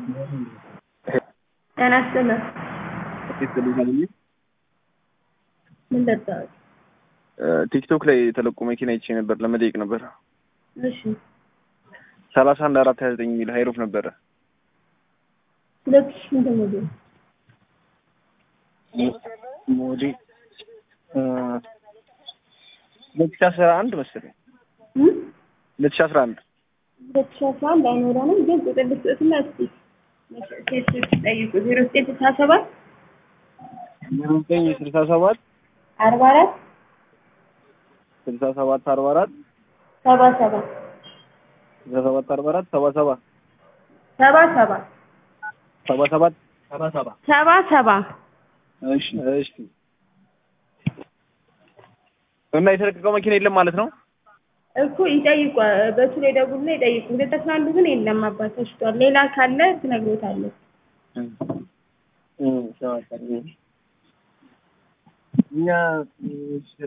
ጤና ይስጥልን ምን ጠጣህ? ቲክቶክ ላይ የተለቁ መኪና አይቼ ነበር ለመጠየቅ ነበር። እሺ ሰላሳ አንድ አራት ሀያ ዘጠኝ የሚል ሀይሮፍ ነበረ። ሁለት ሺህ ስንት ሞዴል? ሞዴል ሁለት ሺህ አስራ አንድ መሰለኝ እም? ሁለት ሺህ አስራ አንድ ሁለት ሺህ አስራ አንድ አይኖረንም፣ ግን ቁጥር ልስጥትና እስኪ ሴቶች ጠይቁ። ዜሮ ዘጠኝ ስልሳ ሰባት ዘጠኝ ስልሳ ሰባት አርባ አራት ስልሳ ሰባት አርባ አራት ሰባ ሰባ ስልሳ ሰባት አርባ አራት ሰባ ሰባ ሰባ ሰባ ሰባ ሰባት ሰባ ሰባ ሰባ ሰባ እሺ እሺ እና የተለቀቀው መኪና የለም ማለት ነው? እኮ ይጠይቁ። በሱ ላይ ደውልና ይጠይቁ። ሁለት አስራ አንዱ ግን የለም አባት ተሽጧል። ሌላ ካለ ትነግሮታለህ። እኛ